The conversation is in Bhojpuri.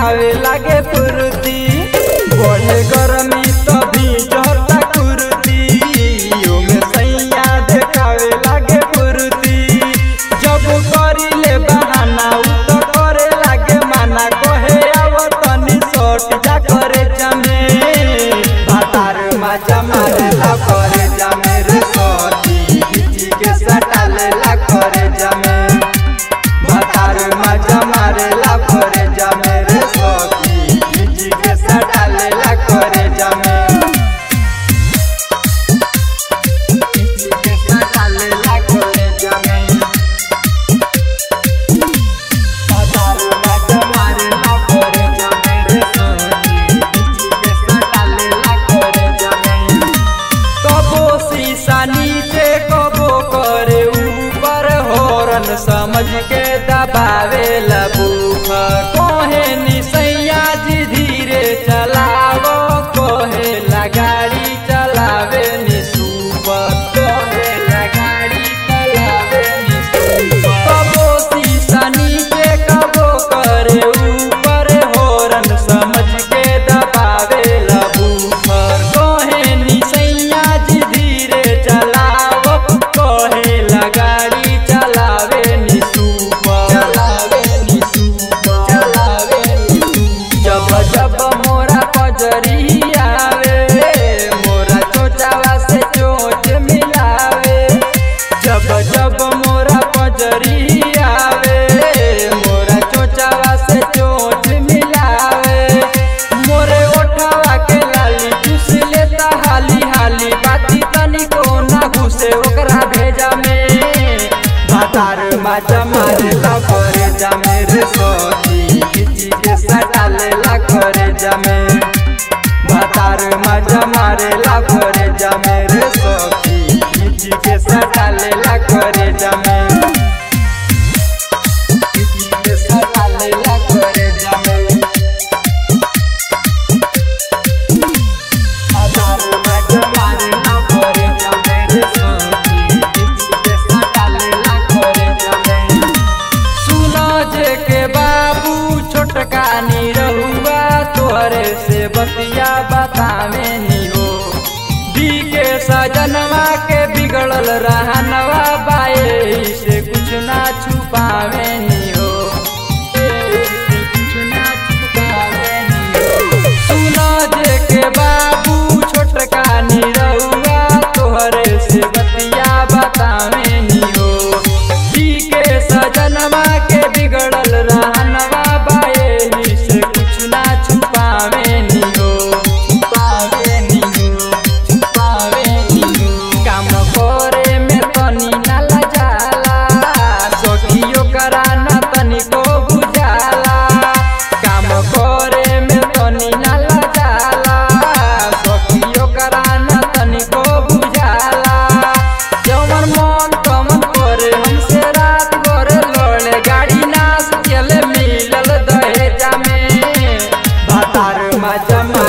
देखावे लागे फुर्ती बढ़े गरमी तभी जहता कुर्ती यो में सैया देखावे लागे फुर्ती जब करी ले बहाना उ तो करे लागे माना कहे आव तनी सट जा करे जमे भातार माजा मारे ला करे जमे रे सटी खिची के सटाले ला करे जमे भातार माजा मारे ला करे जमे रे सटी खिची के सटाले ला करे जमे खिची के सटाले ला करे जमे भातार माजा मारे ला करे जमे रे सटी खिची के सटाले ला करे जमे कबो शीशा नीचे कबो करे ऊपर होरन समझ के दबावे लबूख कोहे निसैया जी धीरे चलावो कोहे लगाड़ी चलावे निसूपर कोहे लगाड़ी चलावे निसूपर कबो शीशा नीचे कबो करे ऊपर होरन समझ के दबावे लबूफर कोहे निसैया जी धीरे चलावो कोहे लगाड़ी चलावे निसूपर चलावे निसूपर चलावे जब जब मोरा पजरी आवे मोरा चोचावा से चोच मिलावे जब जब मोरा पजरी आवे मोरा चोचावा से चोच मिलावे मोरे ओठवा के लाली चूस लेता हाली हाली बाती तनिको ना घुसे ओकरा भेजा में भातार माजा मारे ला करे जामे रे सखी खिची के सटाले ला करे जामे भातार माजा मारे ला करे जामे रे सखी खिची के सटाले ला करे जामे खिची के सटाले ला करे जामे भातार माजा मारे ला करे जामे रे सखी खिची के सटाले ला करे जामे सुनो जे के बाबू छोटका नी रहुआ तोहरे से बतिया बतावे नी हो दी के सजनवा के बिगड़ल रहनवा बाए से कुछ ना छुपावे नी हो ए से कुछ ना छुपावे नी हो सुनो जे के बाबू छोटका नी रहुआ तोहरे से बतिया बतावे नी हो दी के सजनवा के बिगड़ल रहनवा बाए से कुछ ना छुपावे नी हो छुपावे नी हो छुपावे नी हो काम करे में तनी ना लजाला सखियो करा ना तनिको बुझाला काम करे में तनी ना लजाला सखियो करा ना तनिको बुझाला जवन मन तमन करे हमसे रात भर लड़े गाड़ी नाच चले मिलल दहेजा में भातार माजा